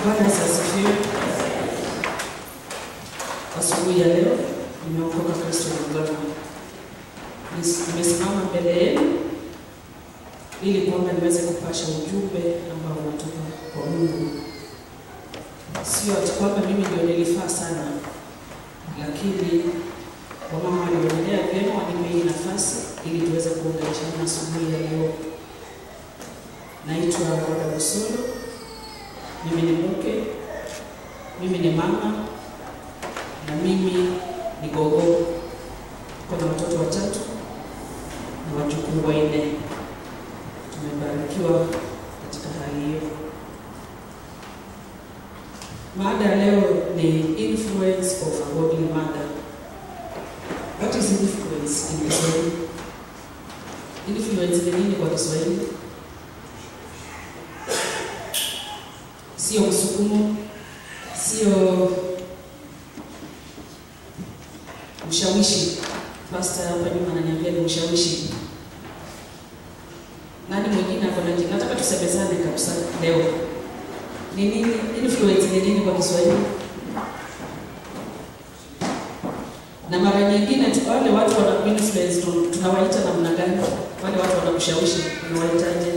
Bwana Yesu asifiwe. Asubuhi ya leo nimeokoka Kristo Mugama. Nimesimama mbele yenu ili kwamba niweze kupasha ujumbe ambao unatoka kwa Mungu. Sio ati kwamba mimi ndio nilifaa sana, lakini wamama walionelea vyema wanipe hii nafasi ili tuweze kuunganishana asubuhi ya leo. Naitwa Roda Busolo, mimi ni mke, mimi ni mama na mimi ni gogo. Kuna watoto watatu na wajukuu wanne. Tumebarikiwa katika hali hiyo. Mada ya leo ni influence of a godly mother. What is influence in Kiswahili? Influence ni nini kwa Kiswahili? Sio msukumo, sio ushawishi. Pastor hapa nyuma ananiambia ni ushawishi. Nani mwingine ako na jibu? Nataka tusemezane kabisa leo. Ni nini influence ni nini kwa Kiswahili? Na mara nyingine tu wale watu wana influence tu- tunawaita namna gani? Wale watu wanakushawishi tunawaitaje?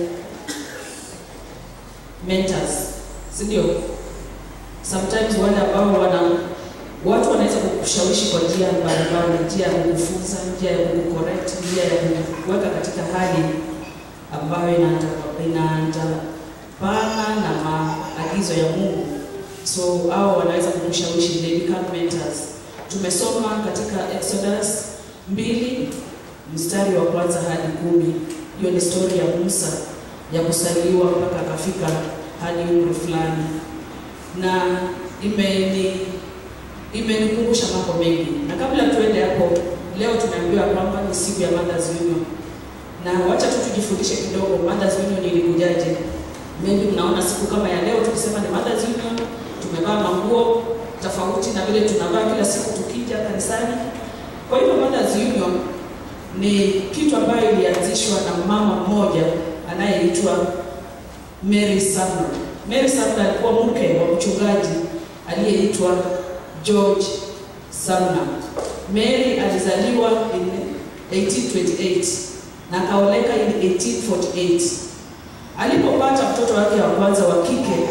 Mentors, si ndio? Sometimes wale ambao wana watu wanaweza kukushawishi kwa njia mbalimbali, njia ya kukufunza, njia ya kukucorrect, njia ya kukuweka katika hali ambayo inaandamana inaandamana na maagizo ya Mungu. So hao wanaweza kukushawishi, they become mentors. Tumesoma katika Exodus mbili mstari wa kwanza hadi kumi. Hiyo ni story ya Musa ya kusaliwa mpaka akafika hadi umri fulani, na imeni imenikumbusha mambo mengi. Na kabla tuende hapo, leo tumeambiwa kwamba ni siku ya Mothers Union, na wacha tu tujifundishe kidogo Mothers Union ilikujaje. Maybe mnaona siku kama ya leo tukisema ni Mothers Union, tumevaa manguo tofauti na vile tunavaa kila siku tukija kanisani. Kwa hivyo Mothers Union ni kitu ambayo ilianzishwa na mama mmoja anayeitwa Mary Sumner. Mary Sumner alikuwa mke wa mchungaji aliyeitwa George Sumner. Mary alizaliwa in 1828 na akaoleka in 1848. Alipopata mtoto wake wa kwanza wa kike,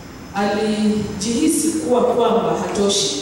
alijihisi kuwa kwamba hatoshi,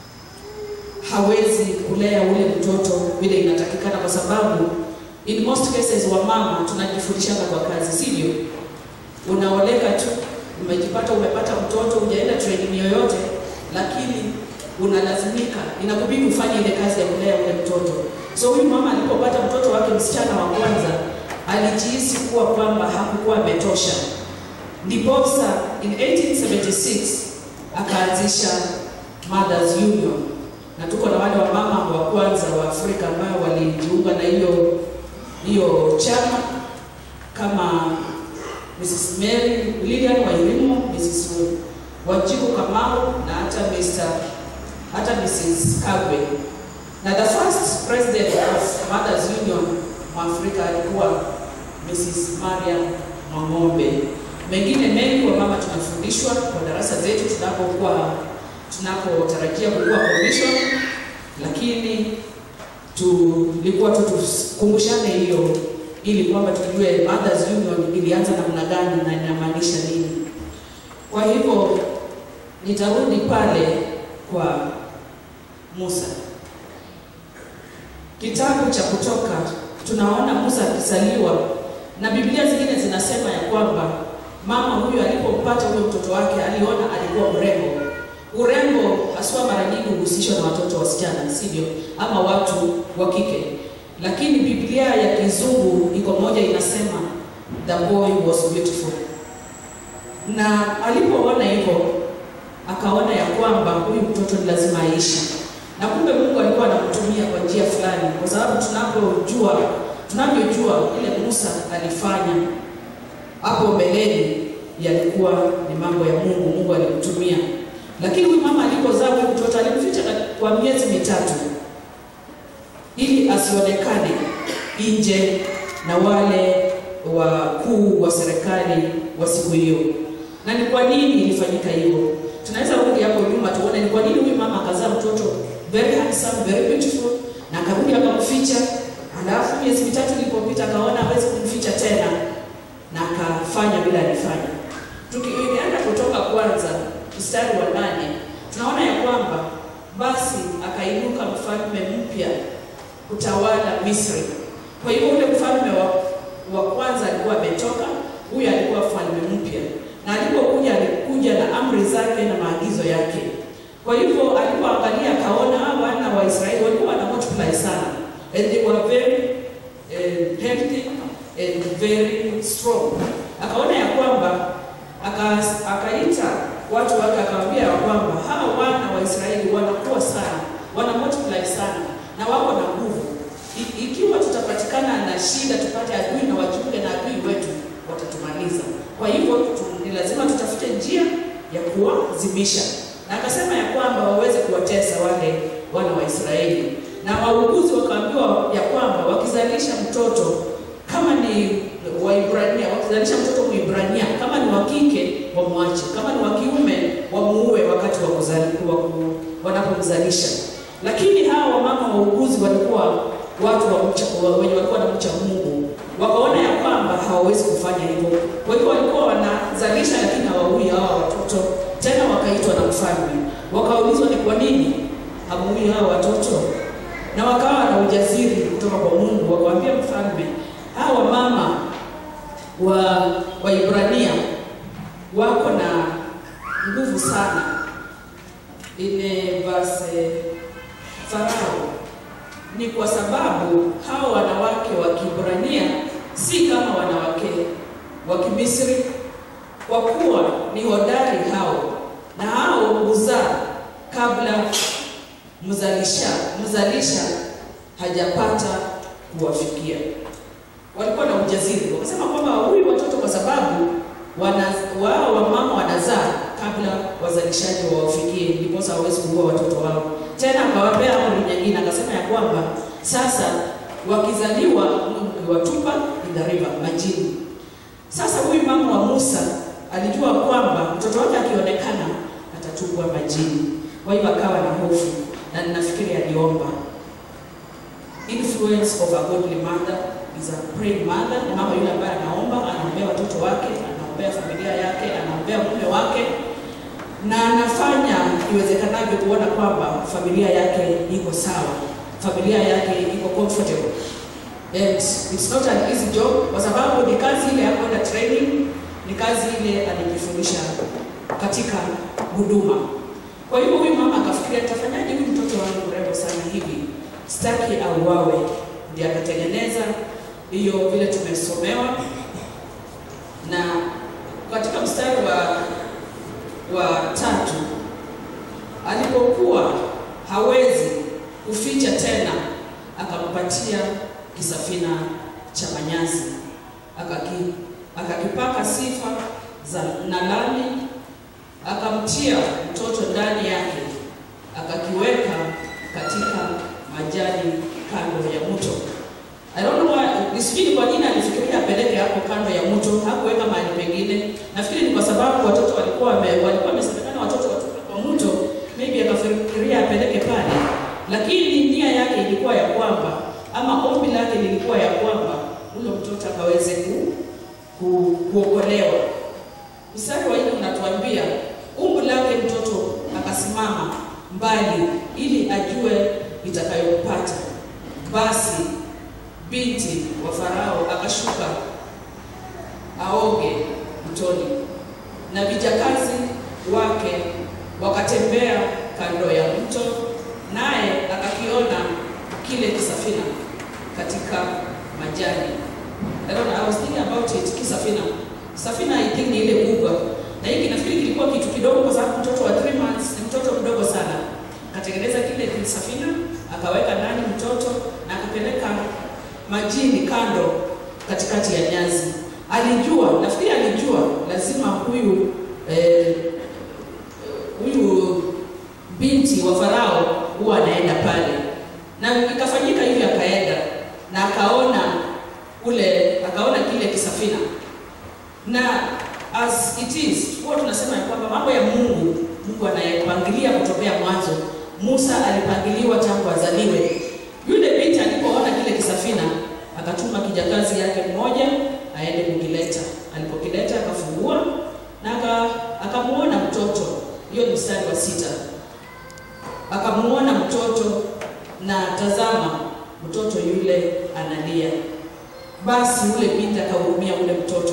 hawezi kulea ule mtoto vile inatakikana, kwa sababu in most cases wa mama tunajifundishana kwa kazi, sivyo? Unaoleka tu, umejipata umepata mtoto, hujaenda training yoyote, lakini unalazimika, inakubidi ufanye ile kazi ya kulea ule mtoto. So huyu mama alipopata mtoto wake msichana wa kwanza, alijihisi kuwa kwamba hakukuwa ametosha, ndiposa in 1876 akaanzisha Mothers Union, na tuko na wale wa mama wa kwanza wa Afrika ambao walijiunga na hiyo hiyo chama kama Mrs. Mary Lilian Wairimu, Mrs. Wanjiku Kamau na hata Mr. hata Mrs. Kagwe. Na the first president of Mothers Union Mwafrika alikuwa Mrs. Mariam Mwang'ombe. Mengine mengi wa mama tunafundishwa kwa darasa zetu tunapokuwa tunapotarajia kukuwa commission, lakini tulikuwa tu tukumbushane hiyo ili kwamba tujue Mothers Union ilianza namna gani na inamaanisha nini. Kwa hivyo nitarudi pale kwa Musa. Kitabu cha Kutoka tunaona Musa akizaliwa, na Biblia zingine zinasema ya kwamba mama huyu alipompata huyo mtoto wake aliona alikuwa mrembo. Urembo haswa mara nyingi huhusishwa na watoto wasichana, sivyo? Ama watu wa kike, lakini Biblia ya kizungu iko moja inasema the boy was beautiful, na alipoona hivyo akaona ya kwamba huyu mtoto ni lazima aishi, na kumbe Mungu alikuwa anamtumia kwa njia fulani, kwa sababu tunapojua tunavyojua ile Musa alifanya hapo mbeleni yalikuwa ni mambo ya Mungu, Mungu alimtumia. Lakini huyu mama alipozaa huyu mtoto alimficha kwa miezi mitatu ili asionekane nje na wale wakuu wa serikali wa siku hiyo. Na ni kwa nini ilifanyika hivyo? Tunaweza rudi hapo nyuma tuone ni kwa nini huyu mama akazaa mtoto very handsome, very beautiful na akarudi akamficha. Alafu miezi mitatu ilipopita akaona hawezi kumficha tena na akafanya bila alifanya. Tukienda kutoka kwanza mstari wa nane tunaona ya kwamba basi akainuka mfalme mpya kutawala Misri. Kwa hivyo ule mfalme wa, wa kwanza alikuwa ametoka, huyu alikuwa mfalme mpya, na alipokuja alikuja na amri zake na maagizo yake. Kwa hivyo alipoangalia akaona hawa wana wa Israeli walikuwa wana multiply sana and they were very uh, healthy and very strong. Akaona ya kwamba aka- akaita watu wake akawaambia ya kwamba hawa wana wa Israeli wanakuwa sana, wana multiply sana na wako na nguvu. I- Ikiwa tutapatikana na shida, tupate adui na wachunge na adui wetu, watatumaliza. Kwa hivyo tu- ni lazima tutafute njia ya kuwazimisha, na akasema ya kwamba waweze kuwatesa wale wana wa Israeli, na wauguzi wakaambiwa ya kwamba wakizalisha mtoto kama ni Waibrania, wakizalisha mtoto Mwibrania, kama ni wa kike wamwache, kama ni wa kiume wamuue wakati wa kuzali, wa ku- wanapomzalisha. Lakini hawa wamama wauguzi walikuwa watu wa mcha, wa- wenye walikuwa na mcha Mungu, wakaona ya kwamba hawawezi kufanya hivyo. Kwa hivyo walikuwa wanazalisha, lakini hawaui hawa watoto. Tena wakaitwa na mfalme, wakaulizwa ni kwa nini hamuui hawa watoto, na wakawa na ujasiri kutoka kwa Mungu, wakawambia mfalme, hawa mama wa Waibrania wako na nguvu sana. Ine verse Farao ni kwa sababu hao wanawake wa Kibrania si kama wanawake wa Kimisri, kwa kuwa ni hodari hao, na hao huzaa kabla mzalisha mzalisha hajapata kuwafikia. Walikuwa na ujasiri, wakasema kwamba huyu watoto kwa sababu wana, wao wamama wanazaa kabla wazalishaji wawafikie, ndiposa hawawezi kuua watoto wao. Tena akawapea amri nyingine, akasema ya kwamba sasa wakizaliwa mkiwatupa in the river, majini. Sasa huyu mama wa Musa alijua kwamba mtoto wake akionekana atatupwa majini, kwa hivyo akawa na hofu, na ninafikiri aliomba. Influence of a godly mother is a praying mother. Ni mama yule ambaye anaomba, anaombea watoto wake, anaombea familia yake, anaombea mume wake, na anafanya iwezekanavyo kuona kwamba familia yake iko sawa, familia yake iko comfortable. And it's not an easy job kwa sababu ni kazi ile ya kwenda training, ni kazi ile alijifundisha katika huduma. Kwa hivyo huyu mama akafikiria, nitafanyaje huyu mtoto wangu mrembo sana hivi, sitaki auawe. Ndiye akatengeneza hiyo vile tumesomewa, na katika mstari wa wa tatu alipokuwa hawezi kuficha tena, akampatia kisafina cha manyazi akaki, akakipaka sifa za nalani, akamtia mtoto ndani yake, akakiweka katika majani kando ya mto. I don't know why, sijui ni kwa nini alifikiria apeleke hapo kando ya mto, hakuweka mahali pengine. Nafikiri ni kwa sababu watoto walikuwa wame, walikuwa wamesemekana watoto watoke kwa mto, maybe akafikiria apeleke pale, lakini nia yake ilikuwa ya kwamba ama ombi lake lilikuwa ya kwamba huyo mtoto akaweze ku, ku, kuokolewa. Mstari wa nne unatuambia umbu lake mtoto akasimama mbali ili ajue itakayompata. Basi binti wa Farao akashuka aoge mtoni, na vijakazi wake wakatembea kando ya mto, naye akakiona kile kisafina katika majani. I don't know, I was thinking about it, kisafina. Safina I think ni ile kubwa. Na hiki nafikiri kilikuwa kitu kidogo kwa sababu mtoto wa 3 months ni mtoto mdogo sana. Akatengeneza kile kisafina, akaweka ndani mtoto na akapeleka majini kando katikati ya nyazi. Alijua, nafikiri alijua lazima huyu eh, huyu binti wa Farao huwa anaenda pale, na ikafanyika hivyo, akaenda na akaona ule, akaona kile kisafina, na as it is, huwa tunasema ya kwamba mambo ya Mungu, Mungu anayepangilia kutokea mwanzo. Musa alipangiliwa tangu azaliwe. Yule binti alipoona kile kisafina, akatuma kijakazi yake mmoja aende kukileta. Alipokileta akafungua na aka- akamuona mtoto. Hiyo ni mstari wa sita. Akamuona mtoto na tazama, mtoto yule analia. Basi yule binti akahurumia ule mtoto.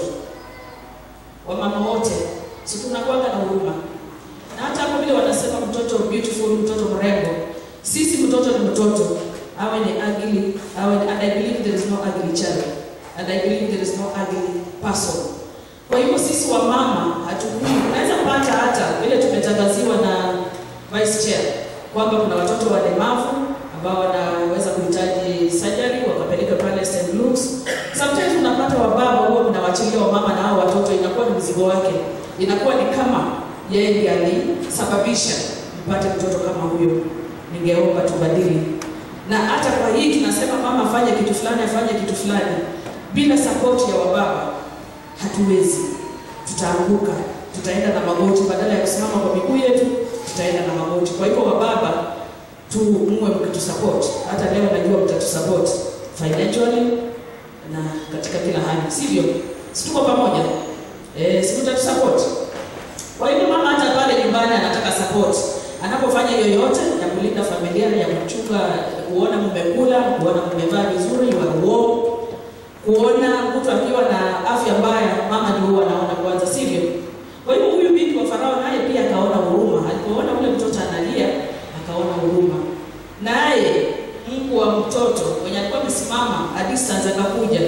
Wamama wote si tunakuwaga na huruma, na hata hapo vile wanasema mtoto beautiful, mtoto mrembo. Sisi mtoto ni mtoto, awe ni ugly, awe ni, and I believe there is no ugly child and I believe there is no ugly person. Kwa hivyo sisi wamama hatujui, unaweza pata hata vile tumetangaziwa na vice chair kwamba kuna watoto walemavu ambao wanaweza kuhitaji surgery wakapeleka pale St. Luke's. Sometimes unapata wababa huwa mnawachilia wamama na hao watoto, inakuwa ni mzigo wake, inakuwa ni kama yeye ndiye alisababisha mpate mtoto kama huyo. Ningeomba tubadili, na hata kwa hii tunasema mama afanye kitu fulani, afanye kitu fulani, bila support ya wababa hatuwezi, tutaanguka, tutaenda na magoti, badala ya kusimama kwa miguu yetu, tutaenda na magoti. Kwa hivyo wababa tu muwe mkitusupport. Hata leo najua mtatusupport financially na katika kila hali, sivyo? Si tuko pamoja? Eh, si mtatusupport? Kwa hivyo mama hata pale nyumbani anataka support anapofanya yoyote ya kulinda familia, ya kuchunga, kuona mmekula, kuona mmevaa vizuri, you are warm, kuona mtu akiwa na afya mbaya, mama ndio huwa anaona kwanza, sivyo? Kwa hivyo huyu binti wa Farao naye pia akaona huruma, alipoona ule mtoto analia, akaona huruma, naye Mungu wa mtoto mwenye alikuwa amesimama a distance akakuja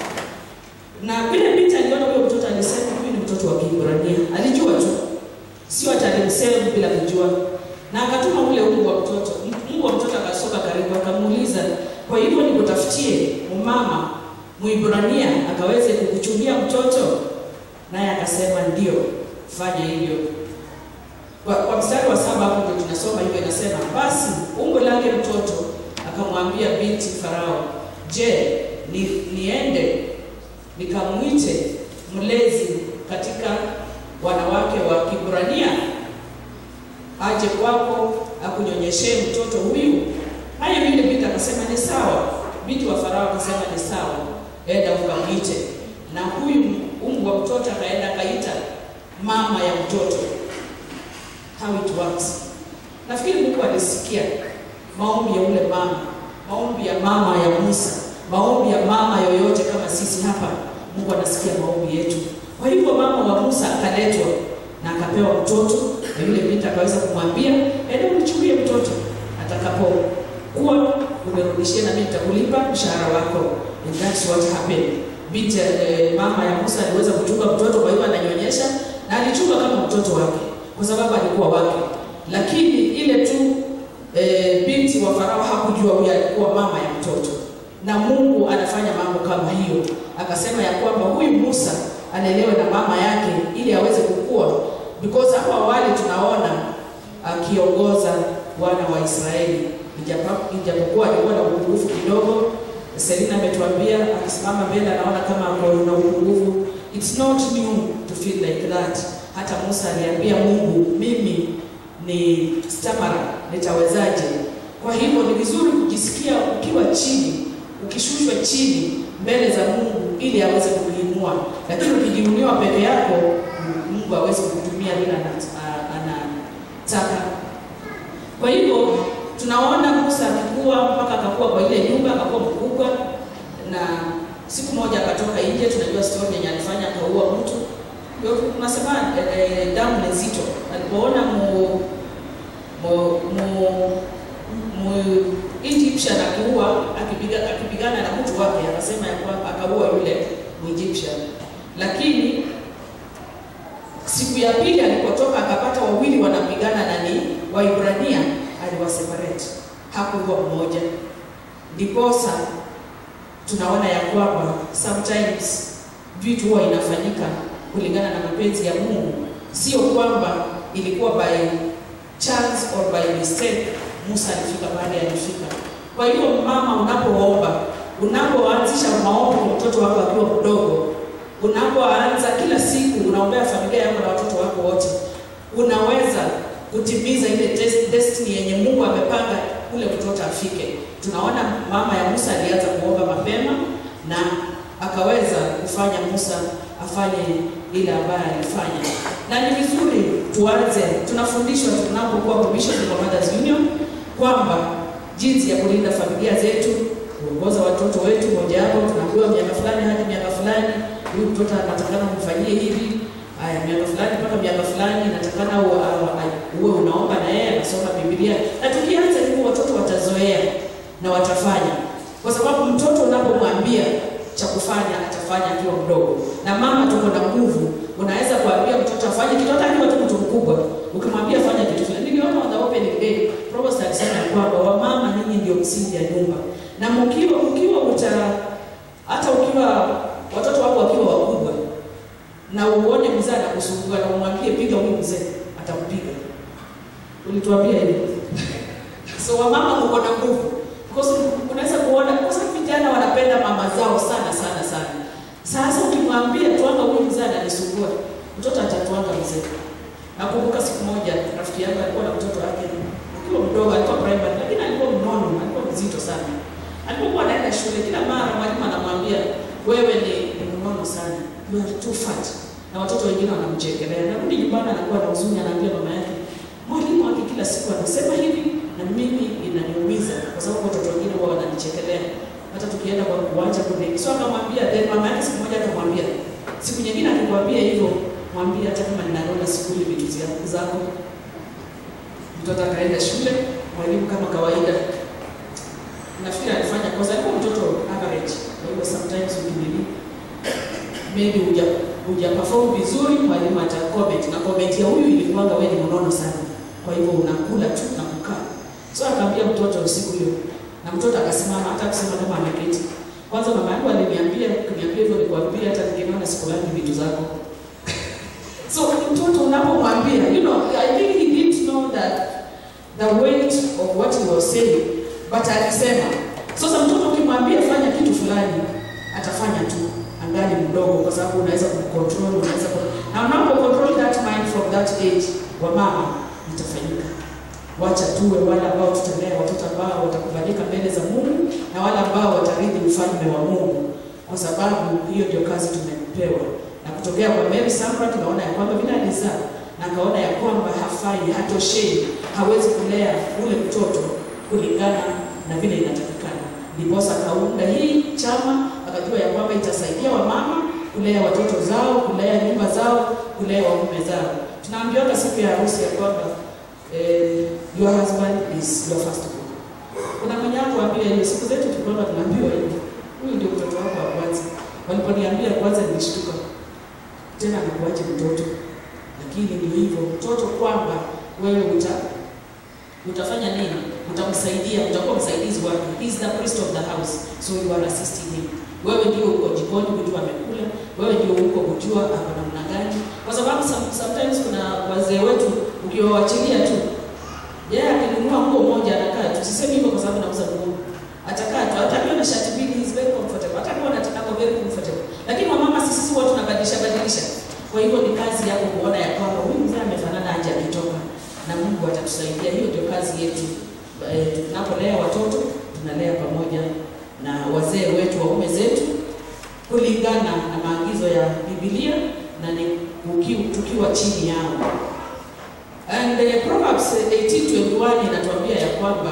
na vile binti aliona huyo mtoto, alisema huyu ni mtoto wa Kiebrania. Alijua tu, sio hata alimsema bila kujua, na akatuma ule Mungu wa mtoto. Mungu wa mtoto akasoka karibu, akamuuliza, kwa hivyo nikutafutie mumama Mwibrania akaweze kukuchungia mtoto? Naye akasema ndio, fanya hivyo. Kwa, kwa mstari wa saba hapo ndio tunasoma hivyo, inasema basi umbo lake mtoto akamwambia binti Farao, je, ni, niende nikamwite mlezi katika wanawake wa Kibrania aje kwako akunyonyeshee mtoto huyu? Haya, yule binti akasema ni sawa. Binti wa Farao akasema ni sawa, enda ukamwite. Na huyu umbu wa mtoto akaenda akaita mama ya mtoto. How it works. Nafikiri Mungu alisikia maombi ya ule mama, maombi ya mama ya Musa, maombi ya mama yoyote kama sisi hapa. Mungu anasikia maombi yetu. Kwa hivyo mama wa Musa akaletwa na akapewa mtoto, na yule binti akaweza kumwambia, enda unichukulie mtoto, atakapokuwa umerudishia na mimi nitakulipa mshahara wako. And that's what happened. Binti eh, mama ya Musa aliweza kuchunga mtoto, kwa hivyo ananyonyesha na alichunga kama mtoto wake, kwa sababu alikuwa wake, lakini ile tu e, binti wa Farao hakujua huyu alikuwa mama ya mtoto, na Mungu anafanya mambo kama hiyo. Akasema ya kwamba huyu Musa alelewe na mama yake ili aweze kukua, because hapo awali tunaona akiongoza wana wa Israeli, ijapo- ijapokuwa alikuwa na upungufu kidogo. Selina ametuambia akisimama mbele anaona kama ako na upungufu. It's not new to feel like that. Hata Musa aliambia Mungu, mimi ni stamara, nitawezaje? Kwa hivyo ni vizuri kujisikia ukiwa chini, ukishushwa chini mbele za Mungu ili aweze kukuinua, lakini ukijiuniwa peke yako, Mungu hawezi kukutumia vile ana- a- anataka. Kwa hivyo tunaona Musa akikua mpaka akakuwa kwa ile nyumba, akakuwa mkubwa, na siku moja akatoka nje. Tunajua story yenye alifanya, akaua mtu. Ndio tunasema eh, eh, damu ni nzito. Alipoona mu mu, mu, mu Egyptian akiua akipiga, akipigana na mtu wake, akasema ya kwamba akaua yule mu Egyptian, lakini siku ya pili alipotoka akapata wawili wanapigana na ni Waibrania, aliwaseparate, hakuua mmoja. Ndiposa tunaona ya kwamba sometimes vitu huwa inafanyika kulingana na mapenzi ya Mungu, sio kwamba ilikuwa by chance or by mistake Musa alifika mahali alifika. Kwa hiyo mama, unapoomba, unapoanzisha maombi kwa mtoto wako akiwa mdogo, unapoanza kila siku unaombea familia yako na watoto wako wote, unaweza kutimiza ile des- destiny yenye Mungu amepanga ule mtoto afike. Tunaona mama ya Musa alianza kuomba mapema na akaweza kufanya Musa afanye ile ambayo alifanya, na ni vizuri tuanze, tunafundishwa tunapokuwa commission kwa Mothers Union kwamba jinsi ya kulinda familia zetu, kuongoza watoto wetu. Mojawapo tunaambiwa miaka fulani hadi miaka fulani, huyu mtoto anatakana kumfanyie hivi. Aya, miaka fulani mpaka miaka fulani natakana u- a- a- uwe unaomba na yeye anasoma Biblia, na tukianza hivyo watoto watazoea na watafanya, kwa sababu mtoto unapomwambia cha kufanya atafanya akiwa mdogo, na mama tuko na nguvu. Unaweza kuambia mtoto afanye kitu hata akiwa tu mtu mkubwa, ukimwambia fanya kitu fulani. Niliona on the opening day Provost alisema ya kwamba wamama ninyi ndio msingi ya nyumba, na mkiwa mkiwa uta hata ukiwa watoto wako wakiwa wakubwa na uone mzee anakusumbua na umwambie piga huyu mzee, atampiga. Ulituambia hivi. so wamama mko na nguvu because unaweza kuona kwa sababu vijana wanapenda mama zao sana sana sana. Sasa ukimwambia twanga huyu mzee ananisumbua, mtoto atatwanga mzee. Nakumbuka siku moja rafiki yangu alikuwa na mtoto wake akiwa mdogo, alikuwa primary, lakini alikuwa mnono, alikuwa mzito sana. Alipokuwa anaenda shule, kila mara mwalimu anamwambia wewe ni ni mnono sana, you are too fat, na watoto wengine wanamchekelea. Narudi nyumbani, anakuwa na huzuni, anaambia mama yake, mwalimu wake kila siku anasema hivi, na mimi inaniumiza kwa sababu watoto wengine huwa wananichekelea hata tukienda kwa uwanja kule. So akamwambia, then mama yake siku moja akamwambia, siku nyingine akikwambia hivyo, mwambie hata kama ninanona sikuli vitu zia- zako. Mtoto akaenda shule, mwalimu kama kawaida nafikiri alifanya kosa, alikuwa mtoto average. Kwa hivyo sometimes ukimili maybe huja huja perform vizuri, mwalimu ata comment na comment ya huyu ilikuwanga wewe ni mnono sana, kwa hivyo unakula tu na kukaa. So akaambia mtoto usiku hiyo, na mtoto akasimama hata kusema kama ameketi. Kwanza mama yangu aliniambia, kuniambia hivyo nikwambia, hata nikiona sikulangi vitu zako. so mtoto unapomwambia, you know, I think he didn't know that the weight of what he was saying, but alisema. Sasa mtoto ukimwambia fanya kitu fulani, atafanya tu angali mdogo, kwa sababu unaweza kumcontrol, unaweza ku... na unapo control that mind from that age, wa mama itafanyika. Wacha tuwe wale ambao tutalea watoto ambao watakubalika mbele za Mungu na wale ambao watarithi ufalme wa Mungu, kwa sababu hiyo ndio kazi tumepewa. Na kutokea kwa Mary Sambra tunaona ya kwamba vile alizaa na akaona ya kwamba hafai, hatoshei, hawezi kulea ule mtoto kulingana na vile inatakikana. Ndiposa akaunda hii chama, akajua ya kwamba itasaidia wamama kulea watoto zao, kulea nyumba zao, kulea waume zao. Tunaambiwa siku ya harusi ya kwamba eh, your husband is your first born. Kuna mwenye hakuambia hiyo, siku zetu tulikuwa tunaambiwa hivi, huyu ndio mtoto wako wa kwanza. Waliponiambia kwanza nilishtuka, tena nakuache mtoto, lakini ndio hivyo mtoto, kwamba wewe uta utafanya nini? Utamsaidia, utakuwa msaidizi wake. He is the priest of the house, so you are assisting him. Wewe ndio uko jikoni kujua amekula, wewe ndio uko kujua ako namna gani, kwa sababu some- sometimes kuna wazee wetu ukiwaachilia tu yeye akinunua nguo moja anakaa tu. Sisemi hivyo kwa sababu nauza nguo, atakaa tu, hata akiwa na shati mbili he is very comfortable, hata akiwa anataka ako very comfortable. Lakini wamama sisi sisi watu tunabadilisha badilisha. Kwa hivyo ni kazi yako kuona ya kwamba huyu mzee amefanana aje akitoka, na Mungu atatusaidia. Hiyo ndio kazi yetu. Eh, tunapolea watoto tunalea pamoja na wazee wetu, waume zetu, kulingana na maagizo ya Biblia na ni uki- tukiwa chini yao. And uh, Proverbs 18:21 inatuambia ya kwamba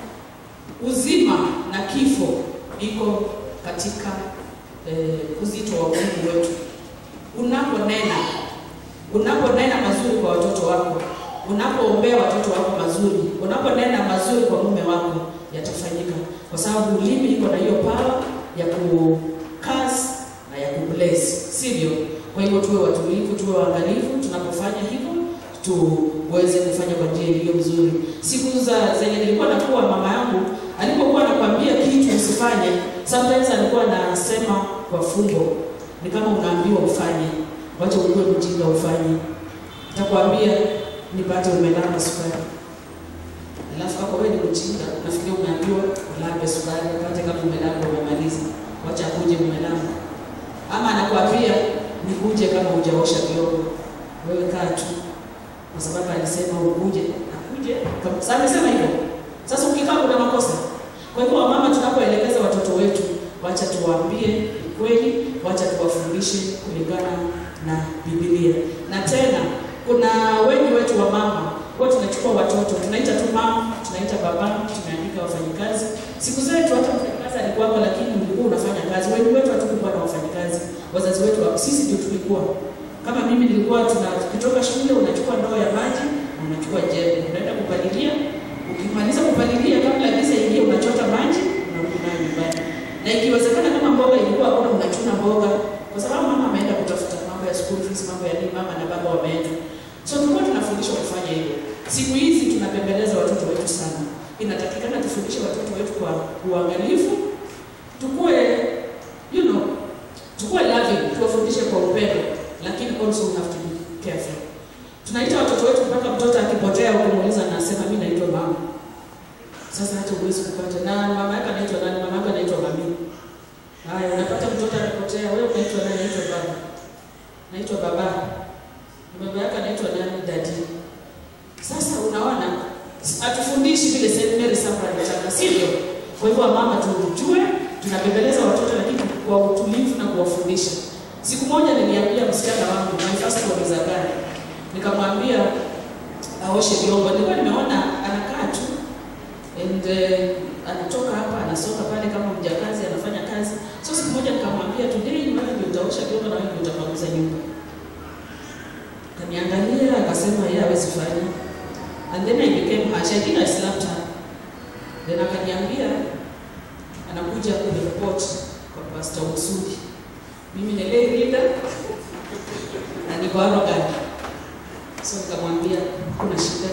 uzima na kifo iko katika eh, uzito wa Mungu wetu. Unaponena, unaponena mazuri kwa watoto wako, unapoombea watoto wako mazuri, unaponena mazuri kwa mume wako, yatafanyika, kwa sababu ulimi iko na hiyo power ya kucast na ya kubless, sivyo? Kwa hivyo tuwe watulivu, tuwe waangalifu tunapofanya hivyo tuweze kufanya kwa njia iliyo nzuri. Siku za zenye nilikuwa nakuwa, mama yangu alipokuwa anakwambia kitu usifanye, sometimes alikuwa anasema kwa fumbo, ni kama unaambiwa ufanye, wacha ukuwe mjinga ufanye. Nitakwambia nipate umelamba sukari, alafu kama wewe ni mjinga nafikiri umeambiwa ulambe sukari, upate kama umelamba umemaliza, wacha akuje umelamba. ama anakuambia nikuje kama hujaosha vyombo, wewe kaa tu, kwa sababu alisema ukuje, akuje. Kama- Sasa amesema hivyo. Sasa ukikaa kuna makosa. Kwa hivyo wamama, tunapoelekeza watoto wetu, wacha tuwaambie ukweli, wacha tuwafundishe kulingana na Biblia. Na tena kuna wengi wetu wa mama huwa tunachukua watoto tunaita tu mama, tunaita baba, tumeandika wafanyikazi. Siku zetu hata mfanyikazi alikuwako, lakini ulikuwa unafanya kazi. Wengi wetu hatukuwa na wafanyikazi, wazazi wetu wa- sisi ndio tulikuwa kama mimi nilikuwa tuna kutoka shule unachukua ndoo ya maji na unachukua jembe unaenda kupalilia. Ukimaliza kupalilia, kabla giza ingie, unachota maji unarudi nayo nyumbani, na ikiwezekana kama mboga ilikuwa hakuna, unachuna mboga, kwa sababu mama ameenda kutafuta mambo ya school fees, mambo ya nini, mama na baba wameenda. So tulikuwa tunafundishwa kufanya hivyo. Siku hizi tunapembeleza watoto wetu sana, inatakikana tufundishe watoto wetu kwa uangalifu, tukue you know, tukue loving, tuwafundishe kwa upendo, lakini also we have to be careful. Tunaita watoto wetu mpaka mtoto akipotea ukimuuliza anasema mimi naitwa mama. Sasa hata uwezi kupata na mama yake anaitwa nani? Mama yake anaitwa mami. Haya, unapata mtoto anapotea, wewe unaitwa nani? Naitwa baba. Naitwa baba. Na baba yake anaitwa nani? Dadi. Sasa unaona hatufundishi vile St. Mary Sacra alitaka, sivyo? Kwa hivyo mama, tujue tunabembeleza watoto, lakini kwa utulivu na kuwafundisha. Siku moja niliambia msichana wangu my first born is a girl, nikamwambia aoshe vyombo. Nilikuwa nimeona anakaa tu and uh, anatoka hapa anasonga pale kama mjakazi anafanya kazi. So siku moja nikamwambia today wewe ndio utaosha vyombo na wewe ndio utapanguza nyumba. Kaniangalia akasema yeye hawezi fanya. And then I became harsh. I think I slapped her. Then akaniambia anakuja kuniripoti kwa Pastor Usudi. Mimi ni lay leader na niko arrogant. So nikamwambia kuna shida,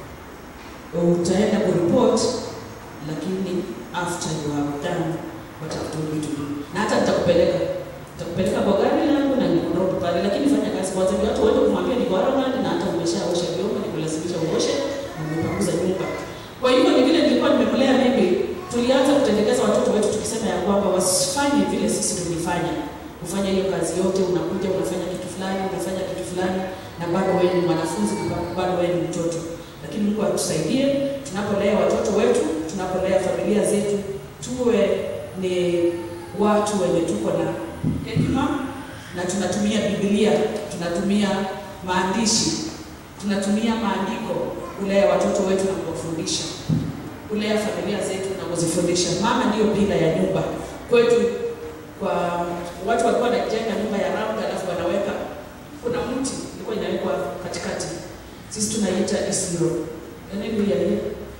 utaenda kuripot, lakini after you have done what I've told you to do, na hata nitakupeleka nitakupeleka kwa gari langu na nikurobe pale, lakini fanya kazi kwanza. Ndio watu wote kumwambia niko arrogant na hata umeshaosha vyombo, nikulazimisha uoshe na umepanguza nyumba. Kwa hivyo ni vile nilikuwa nimemlea mimi, tulianza kutendekeza watoto wetu tukisema ya kwamba wasifanye vile sisi tulifanya, kufanya hiyo kazi yote, unakuja unafanya kitu fulani, unafanya kitu fulani, na bado wewe ni mwanafunzi, bado wewe ni mtoto. Lakini Mungu atusaidie tunapolea watoto wetu, tunapolea familia zetu, tuwe ni watu wenye tuko na hekima na tunatumia Biblia, tunatumia maandishi, tunatumia maandiko kulea watoto wetu na kuwafundisha, kulea familia zetu na kuzifundisha. Mama ndiyo pila ya nyumba kwetu. Kwa watu walikuwa wanajenga nyumba ya round, alafu wanaweka kuna mti ilikuwa inawekwa katikati, sisi tunaita isiro eneo ya hiyo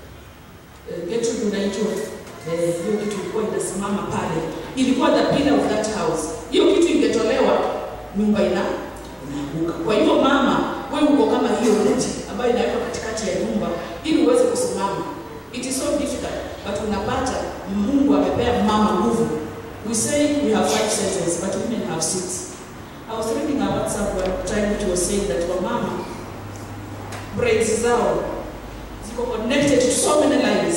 getu tunaitwa eh, hiyo kitu ilikuwa inasimama pale, ilikuwa the pillar of that house. Hiyo kitu ingetolewa, nyumba ina inaanguka. Kwa hivyo mama, wewe uko kama hiyo mti ambayo inawekwa katikati ya nyumba ili uweze kusimama. It is so difficult, but unapata Mungu amepea mama nguvu. We say we have five senses, but women have six. I was reading a WhatsApp one time it was saying that wamama brains zao ziko connected to so many lines,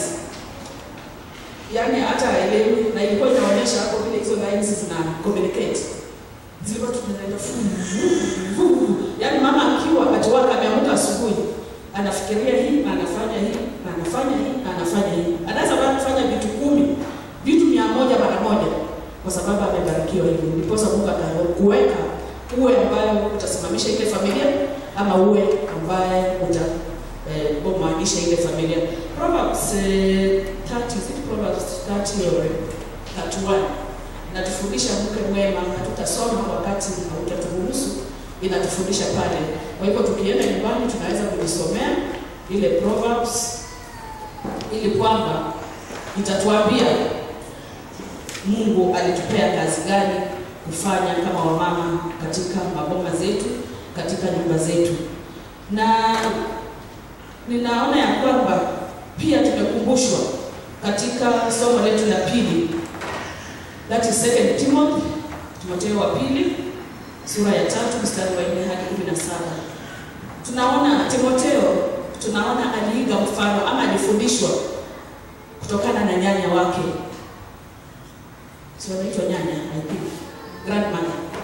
yaani hata haelewi, na ilikuwa inaonyesha hapo vile hizo lines zina communicate, zilikuwa tunaenda fu fu, yaani mama akiwa atiwaka ameamka asubuhi anafikiria hii, anafanya hii, anafanya hii, anafanya hii, anaweza kufanya vitu kumi, vitu mia moja mara moja, kwa sababu amebarikiwa hivyo. Ndiposa Mungu akakuweka uwe ambayo utasimamisha ile familia ama uwe ambaye uta eh, bomaanisha ile familia. Proverbs eh, 30, is it Proverbs 30 or 31 inatufundisha mke mwema. Hatutasoma wakati hautaturuhusu, inatufundisha pale. Kwa hivyo tukienda nyumbani tunaweza kujisomea ile Proverbs ili kwamba itatuambia Mungu alitupea kazi gani kufanya kama wamama katika maboma zetu, katika nyumba zetu, na ninaona ya kwamba pia tumekumbushwa katika somo letu la pili, that is second Timothy, Timotheo wa pili sura ya tatu mstari wa nne hadi kumi na saba. Tunaona Timotheo, tunaona aliiga mfano ama alifundishwa kutokana na nyanya wake, si wanaitwa nyanya, I think grandmother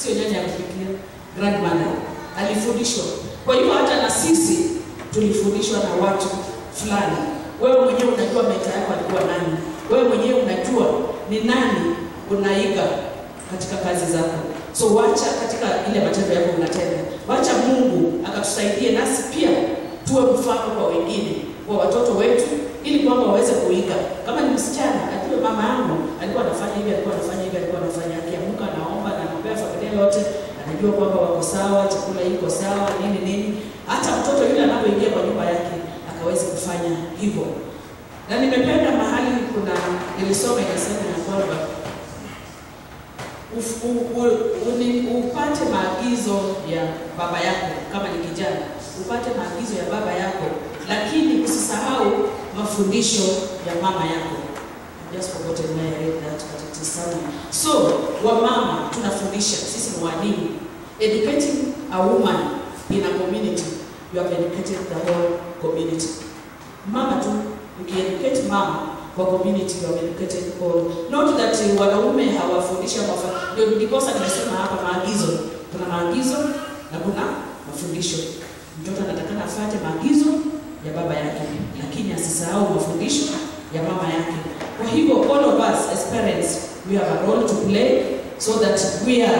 sio nyanya ya kupikia, grandmother alifundishwa. Kwa hivyo hata na sisi tulifundishwa na watu fulani. Wewe mwenyewe unajua meta yako alikuwa nani, wewe mwenyewe unajua ni nani unaiga katika kazi zako. So wacha katika ile matendo yako unatenda, wacha Mungu akatusaidie nasi pia tuwe mfano kwa wengine, kwa watoto wetu, ili kwamba waweze kuiga. Kama ni msichana, ajue mama yangu alikuwa anafanya hivi, alikuwa anafanya hivi, alikuwa anafanya, akiamka anaomba na anaombea familia yote, anajua kwamba wako sawa, chakula iko sawa, nini nini. Hata mtoto yule anapoingia kwa nyumba yake akaweze kufanya hivyo. Na nimependa mahali kuna nilisoma inasema ya kwamba uf- u- u- uni- upate maagizo ya baba yako kama ni kijana, upate maagizo ya baba yako, lakini usisahau mafundisho ya mama yako. I just forgotten where I read that, but it is somewhere. So wamama tunafundisha, sisi ni walimu. Educating a woman in a community, you have educated the whole community. Mama tu ukieducate mama kwa community you have educated all. Not that uh, wanaume hawafundisha mafa. Ndio ndiposa nimesema hapa maagizo. Kuna maagizo na kuna mafundisho. Mtoto anatakana afuate maagizo ya baba yake, lakini asisahau mafundisho ya mama yake. Kwa hivyo all of us as parents we have a role to play so that we are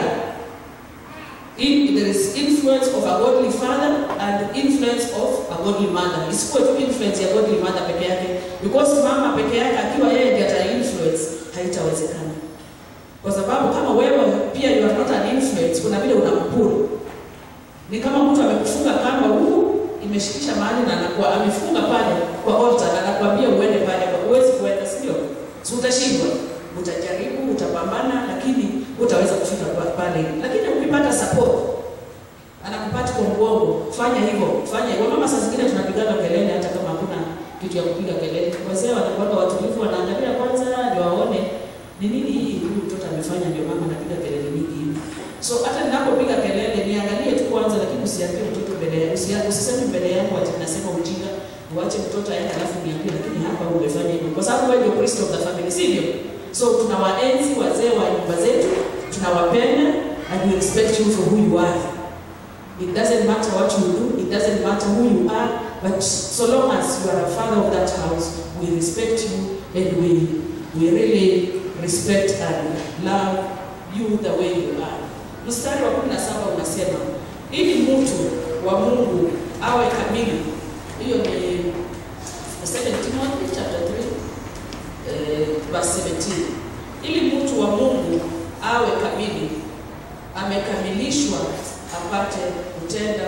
in, there is influence of a godly father and influence of a godly mother. Isikuwe tu influence ya godly mother peke yake, because mama peke yake akiwa yeye ndiye ata influence haitawezekana, kwa sababu kama wewe pia you are not an influence, kuna vile unampuru. Ni kama mtu amekufunga kamba huku imeshikisha mahali na anakuwa amefunga pale kwa altar na anakuambia uende pale, huwezi kuenda, si ndio? Si utashindwa, utajaribu, utapambana, lakini utaweza kufika pa- pale. Lakini ukipata support, anakupata kwa mgongo, fanya hivyo, fanya hivyo. Mama, saa zingine tunapigaga kelele hata kama hakuna kitu ya kupiga kelele. Wazee wanakuwa watulivu, wanaangalia kwanza ndio waone ni nini hii huyu mtoto amefanya, ndio mama anapiga kelele mingi hivi. So hata ninapopiga kelele niangalie tu kwanza, lakini usiambie mtoto mbele yangu, usia- usiseme mbele yangu ati nasema ujinga, uache mtoto aende alafu niambie, lakini hapa umefanya hivyo, kwa sababu wewe ndio Kristo of the family, sivyo? So tunawaenzi wazee wa nyumba zetu, tunawapenda and we respect you for who you are. It doesn't matter what you do, it doesn't matter who you are, but so long as you are a father of that house, we respect you and we, we really respect and love you the way you are. Mstari wa 17 unasema ili mtu wa Mungu awe kamili. Hiyo ni 2 Timothy chapter 3 eh, verse 17. Ili mtu wa Mungu awe kamili, amekamilishwa apate kutenda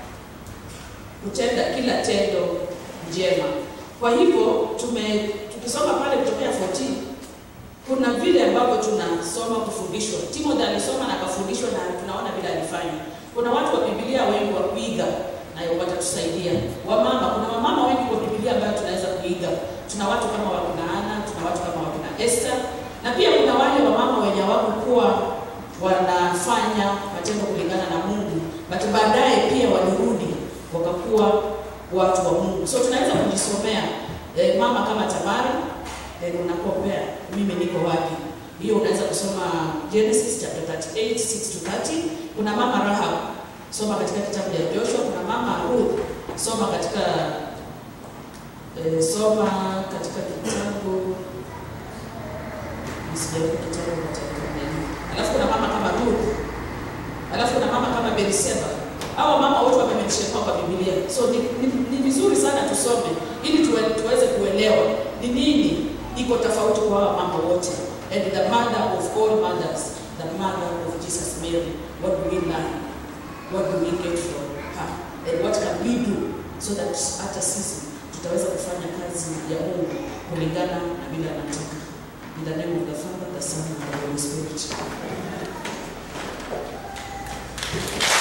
kutenda kila tendo njema. Kwa hivyo tume tukisoma pale kutokea 14 kuna vile ambavyo tunasoma kufundishwa. Timothy alisoma na akafundishwa na tunaona vile alifanya. Kuna watu wa Biblia wengi wa kuiga na watatusaidia. Wamama, kuna wamama wengi kwa Biblia ambayo tunaweza kuiga. Tuna watu kama wakina Ana, tuna watu kama wakina Esther na pia kuna wale wamama wenye hawakuwa wanafanya matendo kulingana na Mungu, but baadaye pia walirudi wakakuwa watu wa Mungu. So tunaweza kujisomea eh, mama kama Tamari eh, unakompea mimi niko wapi? Hiyo unaweza kusoma Genesis chapter 38 6 to 30. Kuna mama Rahab, soma katika kitabu cha Joshua. Kuna mama Ruth, soma katika eh, soma katika kitabu Sijaruka kitabu cha Biblia. Alafu kuna mama kama Ruth. Alafu kuna mama kama Beriseba. Hawa mama wote wamemshekwa kwa Biblia. So ni, ni, ni vizuri sana tusome ili tuwe, tuweze kuelewa ni nini iko tofauti kwa hawa mama wote. And the mother of all mothers, the mother of Jesus Mary, what do we learn? What do we get from her? And what can we do so that hata sisi tutaweza kufanya kazi ya Mungu kulingana na vile anataka. In the name of the Father, the Son, and the Holy Spirit.